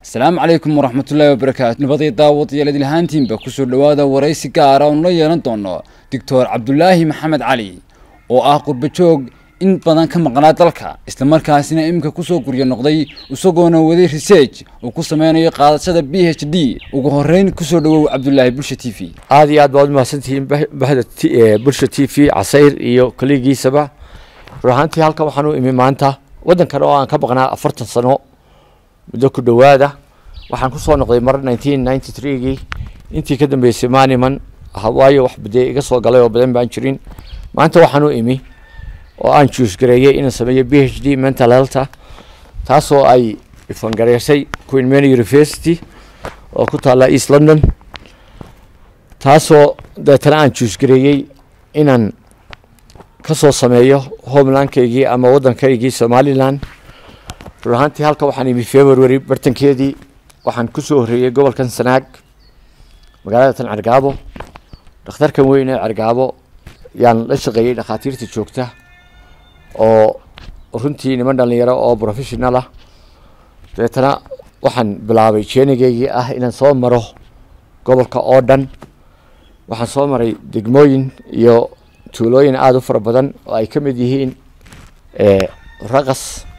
asalaamu calaykum waraxmatullaahi wabarakaatu nabadii daawadayaal idil ahaantiinba kusoo dhowaada waraysi gaara oonu la yeelan doono doctor cabdulaahi maxamed cali oo ah qurbajoog in badan ka maqnaa dalka islamarkaasina iminka kusoo guryo noqday isagoona waday research uu ku sameynayo qaadashada b h d ugu horeyn kusoo dhawow cabdulaahi bulsha t v aada iyo aad baad umahadsantihiin bahda bulsha t v casayr iyo koligiisaba run ahaantii halkan waxaan u imi maanta waddankan oo aan ka maqnaa afartan sano muddo ku dhowaada waxaan kusoo noqday mar nineteen ninety three-gii intii ka dambeysay maaniman waayo wax dee iga soo galay oo badan baan jirin maanta waxaan u imi oo aan juusgareeyey inaan sameeyo b h d mental healtha taasoo ay ifangareysay queen mary university oo ku taalla east london taasoo deetana aan juusgareeyey inaan kasoo sameeyo homelandkaygii ama waddankaygii somalilan run ahaantii halka waxaan imi february bartankeedii waxaan kusoo horreeyey gobolkan sanaag magaalada tan cergaabo dhakhtarkan weyn ee cergaabo yaan la shaqeeyey dhakhaatiirta joogta oo runtii niman dhalinyaro oo professional ah dabeetana waxaan bilaabay jenigeygii ah inaan soo maro gobolka oo dhan waxaan soo maray degmooyin iyo tuulooyin aada u fara badan oo ay ka mid yihiin raqas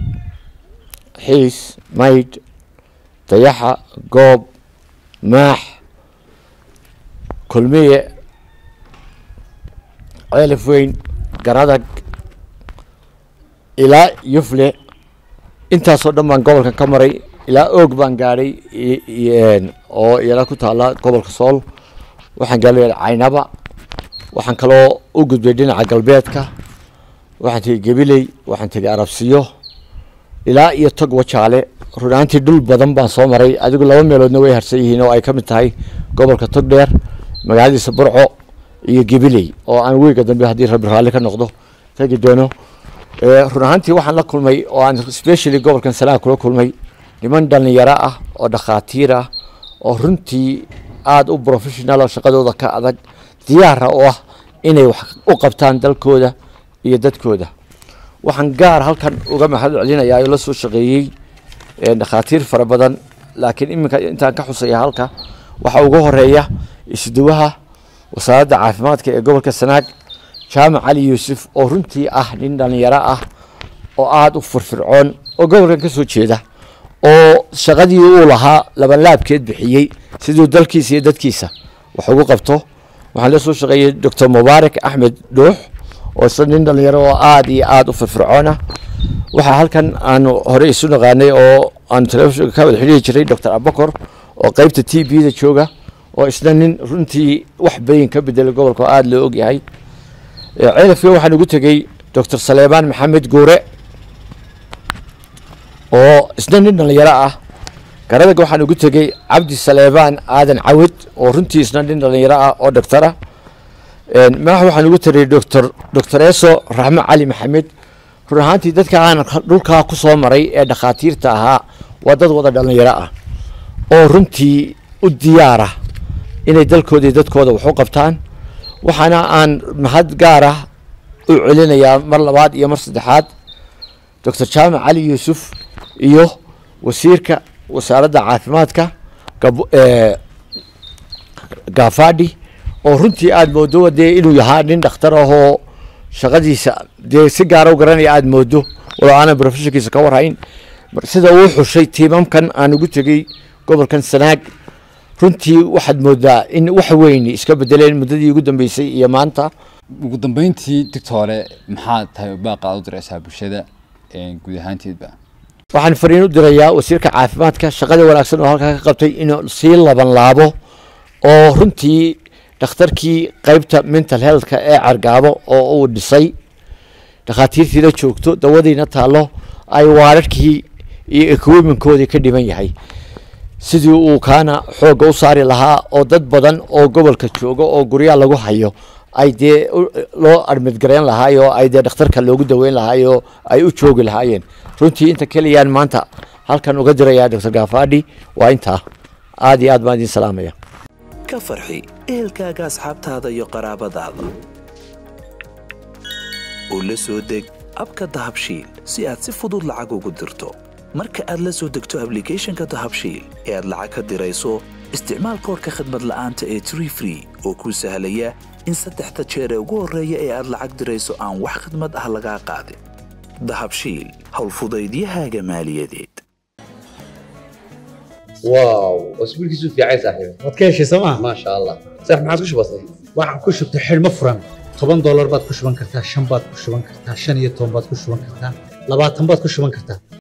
xiis maydh dayaxa goob maax kulmiye ceelaf weyn garadag ilaa yufle intaasoo dhan baan gobolkan ka maray ilaa oog baan gaadhay oo iyana ku taalla gobolka sool waxaan gaala caynaba waxaan kaloo u gudbay dhinaca galbeedka waxaan tegey gabiley waxaan tegey arabsiyo ilaa iyo tog wajaale run ahaantii dhul badan baan soo maray adigu laba meeloodna way harsan yihiin oo ay ka mid tahay gobolka togdheer magaaladiisa burco iyo gabiley oo aan weyga dambe haddii rabbi raalli ka noqdo tegi doono run ahaantii waxaan la kulmay oo aan specially gobolkan sanaa kula kulmay niman dhalinyaro ah oo dhakhaatiir ah oo runtii aada u professional oo shaqadooda ka adag diyaara oo ah inay wax u qabtaan dalkooda iyo dadkooda waxaan gaar halkan uga mahad celinayaa oo la soo shaqeeyey dhakhaatiir fara badan laakiin iminka intaan ka xusaya halka waxaa ugu horeeya isduwaha wasaaradda caafimaadka ee gobolka sanaag jaamac cali yuusuf oo runtii ah nin dhalinyaro ah oo aada u firfircoon oo gobolkan ka soo jeeda oo shaqadii uu lahaa labanlaabkeed bixiyey siduu dalkiisa iyo dadkiisa wax ugu qabto waxaan la soo shaqeeyey doctor mubaarak axmed dhuux oo isla nin dhalinyaro oo aada iyo aada u firfircoona waxaa halkan aanu hore isu naqaanay oo aanu telefishinka ka wada xidhiiri jiray doctor abakor oo qeybta t b da jooga oo isna nin runtii wax bayin ka bedelay gobolka oo aada loo ogyahay ceelafka waxaan ugu tegey doctor saleemaan maxamed guure oo isna nin dhalinyaro ah garadaga waxaan ugu tegey cabdi saleebaan aadan cawad oo runtii isna nin dhalinyaro ah oo doctora maax waxaan ugu tegey doctor doctor eso raxmo cali maxamed run ahaantii dadka aan dhulkaa ku soo maray ee dhakhaatiirta ahaa waa dad wada dhalinyaro ah oo runtii u diyaara inay dalkooda iyo dadkooda wax u qabtaan waxaana aan mahad gaara u celinayaa mar labaad iyo mar saddexaad doctor jaamac cali yuusuf iyo wasiirka wasaaradda caafimaadka gafadhi oo runtii aada moodo dee inuu yahaa nin dhakhtar ahoo shaqadiisa dee si gaara u garanaya aada moodo walo aanan professionkiisa ka warhayn sida uu xushay tiimamkan aan ugu tegey gobolkan sanaag runtii waxaad moodaa in wax weyn iska bedeleen muddadii ugu dambeysay iyo maanta ugu dambeyntii digtoore maxaa tahay baaqaad u diraysaa bulshada guud ahaanteedba waxaan fariin u dirayaa wasiirka caafimaadka shaqada wanaagsan oo halkaa ka qabtay inuu sii laban laabo oo runtii dhakhtarkii qeybta mental healthka ee cargaabo oo uu dhisay dhakhaatiirtiina joogto dawadiina taallo ay waararkii iyo equipmentkoodii ka dhiman yahay sidii uu kaana xoogga u saari lahaa oo dad badan oo gobolka jooga oo guryaa lagu hayo ay dee loo armidgareyn lahaay oo ay dee dhakhtarka loogu daweyn lahaay oo ay u joogi lahaayeen runtii inta keliyaan maanta halkan uga dirayaa doctor gafadhi waa intaa aada iyo aad baan idin salaamaya ka farxi ehelkaaga asxaabtaada iyo qaraabadaada oo la soo deg abka dahabshiil si aad si fudud lacag ugu dirto marka aad la soo degto ablicathonka dahabshiil ee aad lacag ka dirayso isticmaal koorka khadmad la'aanta ee tree free oo kuu sahlaya in saddexda jeer ee ugu horreeya ee aad lacag dirayso aan wax khadmad ah lagaa qaadin dahabshiil howlfudaydiyahaaga maaliyadeed واو اسبوعك في عايز صاحبي waad ka heshay sooma ما شاء الله صح ما عاد وش بصير waxaan ku shubtay xidhmo furan toban doolar baad ku shuban kartaa shan baad ku shuban kartaa shan iyo toban baad ku shuban kartaa labaatan baad ku shuban kartaa